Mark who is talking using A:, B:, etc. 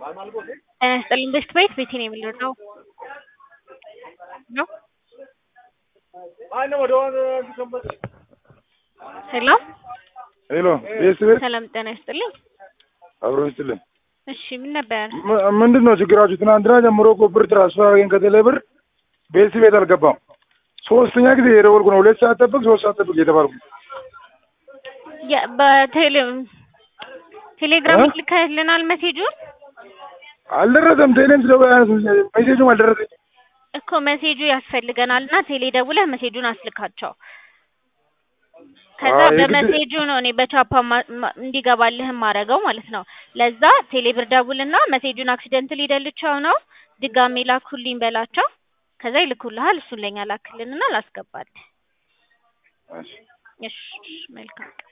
A: ጤና ይስጥልኝ በሽት ቤት ቤቴ ነው የምንረዳው ነው ሄሎ
B: ሄሎ ቤት ቤት
A: ሰላም ጤና ይስጥልኝ
B: አብሮ ይስጥልኝ።
A: እሺ ምን ነበር
B: ም- ምንድን ነው ችግራችሁ? ትናንትና ጀምሮ እኮ ብር ትራንስፈር አድርገን ከቴሌ ብር ቤት ቤት አልገባም። ሶስተኛ ጊዜ የደወልኩ ነው። ሁለት ሰዓት ጠብቅ፣ ሶስት ሰዓት ጠብቅ የተባልኩ
A: የ- በቴሌ ቴሌግራም
B: እ?
A: ልከህልናል ሜሴጁን
B: አልደረሰም። ቴሌም ስለ ሜሴጁም አልደረሰኝ።
A: እኮ ሜሴጁ ያስፈልገናል እና ቴሌ ደውለህ ሜሴጁን አስልካቸው ከዛ
B: አይ የግድ-
A: በሜሴጁ ነው እኔ በቻፓ ማ- ማ- እንዲገባልህ ማረገው ማለት ነው ለዛ ቴሌ ብር ደውልና ሜሴጁን አክሲደንት ሊደልቸው ነው ድጋሜ ላኩልኝ በላቸው ከዛ ይልኩልሃል እሱን ለኛ ላክልንና ላስገባልህ
B: እሺ።
A: እሺ መልካም